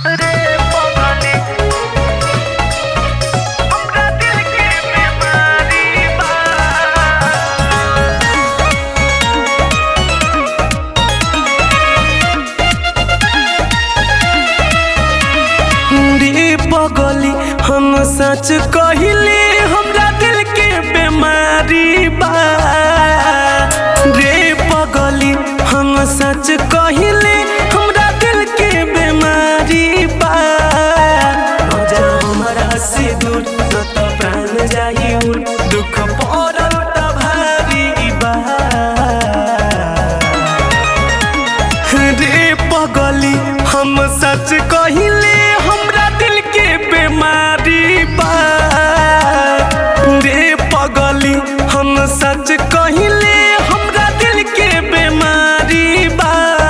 रे पगली हमरा दिल के बीमारी बा रे पगली हम सच कहिले हमरा दिल के बीमारी बा रे पगली हम सच कहिले हमरा दिल के बीमारी बा न जा हमरा से दूर न त प्राण जाई उड़ दुख पड़ल त भारी बा रे पगली हम सच कहिले हमरा दिल के बीमारी बा रे पगली हम सच कहिले हमरा दिल के बीमारी बा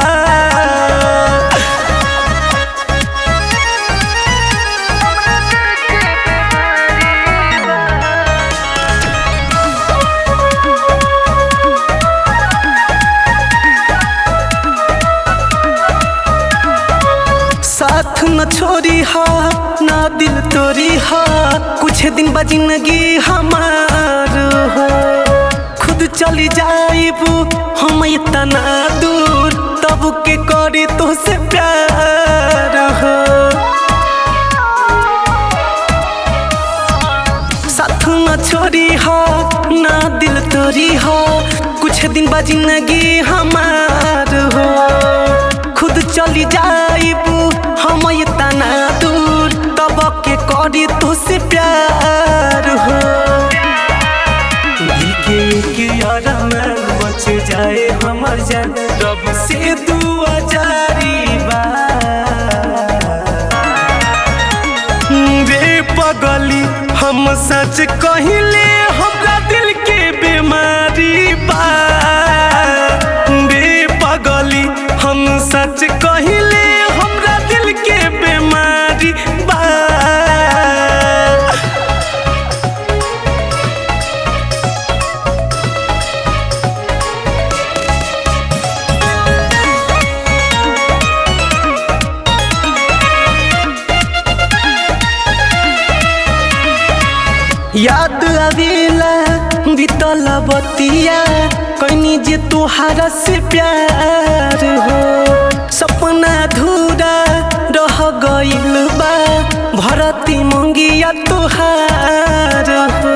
साथ न छोड़ी हा ना दिल तोरी हा कुछ दिन बा जिंदगी हमार हो खुद चली जाइबू हम इतना दूर तब के करी तो से प्यार हो साथ न छोड़ी हो ना दिल तोरी हो कुछ दिन बा जिंदगी हमार हो खुद चली जाइबू हम इतना दूर तब के करी तो से प्यार हो दिल के एक अरमान बच जाए हमर जान रब से दुआ जारी बा रे पगली हम सच कहिले हमरा दिल के बीमारी बा रे पगली हम सच कहिले हमरा दिल के बीमारी बा याद आवेला बीतल बतिया कनी जे तोहारा से प्यार हो सपना अधूरा रह गइल बा भरती मंगिया तोहार हो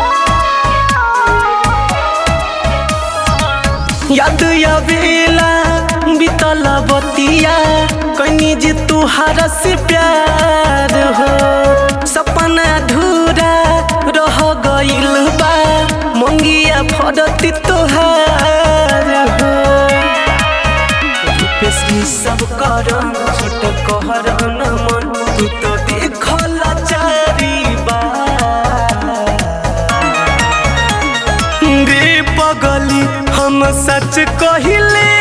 याद आवेला बीतल बतिया कनी जे तोहारा से प्यार हो सपना अधूरा रह गइल बा मंगिया फरती तोहार हो रूपेश्री सब करम छोट कहर न मन तू तो देखल चारी बार रे पगली हम सच कहिले